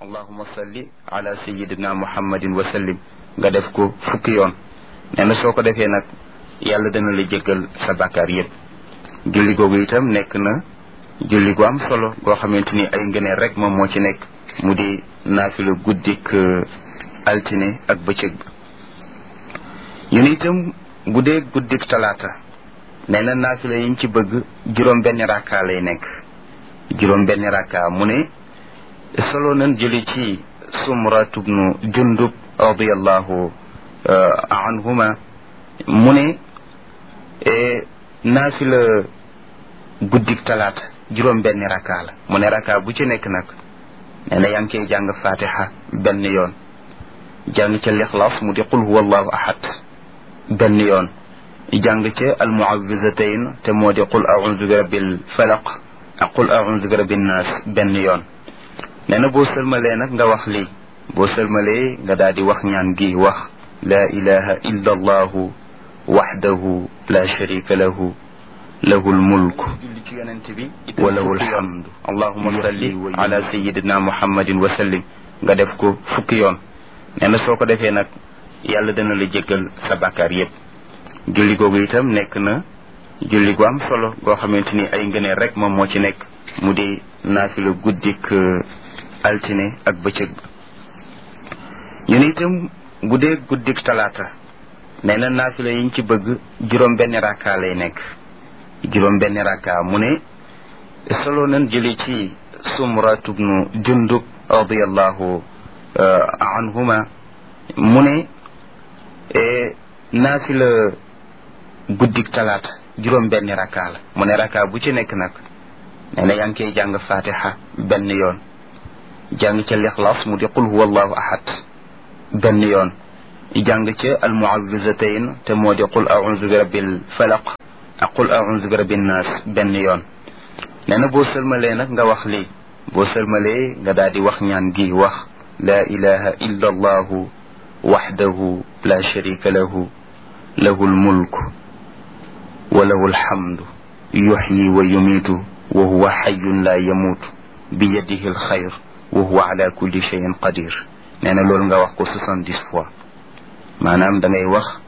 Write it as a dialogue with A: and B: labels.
A: allahuma salli ala sayidina muhammadin wa sallim nga def ko fukki yoon nee na soo ko defee nag yàlla dana la jéggal sa bàkkaar yépp julli googu itam nekk na julli gu am solo goo xamante ni ay ngëneel rek moom moo ci nekk mu di naafila guddik altine ak bëccëg ba ñu ne itam bu dee guddik talaata nee na naafila yiñ ci bëgg juróom benn rakka lay nekk juróom benn rakka mu ne solo nan jëli ci sumrat ibnu jundub radiallahu anhuma mu ne naafila guddik talaata juróom benn rakka la mu ne rakka bu ci nekk nag nee na yaa ngi cay jàng fatiha benn yoon jàng ca lixlaas mu di qul huwa allahu ahad benn yoon jàng ca almuawizatayn te moo di qul audu bi rabbil falaq ak qul audu bi rabbin naas benn yoon nee na boo sëlmalee nag nga wax lii boo sëlmalee nga daal di wax ñaan gi wax laa ilaha illa allahu waxdahu la sharika lahu lahu lmulk wa lahu lhamdu allahuma salli ala sayidina muhammadin wa sallim nga def ko fukki yoon nee na soo ko defee nag yàlla dana la jéggal sa bàkkaar yépp julli googu itam nekk na julli gu am solo goo xamante ni ay ngëneel rek moom moo ci nekk mu di naafila guddik altine ak bëccëg ba ñu ne itam bu dee guddik talaata nee na naafila yiñ ci bëgg juróom benn rakka lay nekk juróom benn rakka mu ne solo nan jëli ci sumrat ibnu jundub radiallahu anhuma mu ne naafila guddik talaata juróom benn rakka la mu ne rakka bu ci nekk nag nee na yaa ngi koy jàng fatiha benn yoon jàng ca lixlaas mu di qul huwa allahu ahad benn yoon jàng ca almuawizatayn te moo di qul audu bi rabbil falaq ak qul audu bi rabbin naas benn yoon nee na boo sëlmalee nag nga wax lii boo sëlmalee nga daal di wax ñaan gi wax laa ilaha illa allahu waxdahu la sharika lahu lahu lmulk wa lahu lhamdu yuxyi wa yumiitu wa huwa xayun la yamuutu bi yadihi alxayr wa huwa ala kulli cheyin qadir nee na loolu nga wax ko soixante dix fois maanaam da ngay wax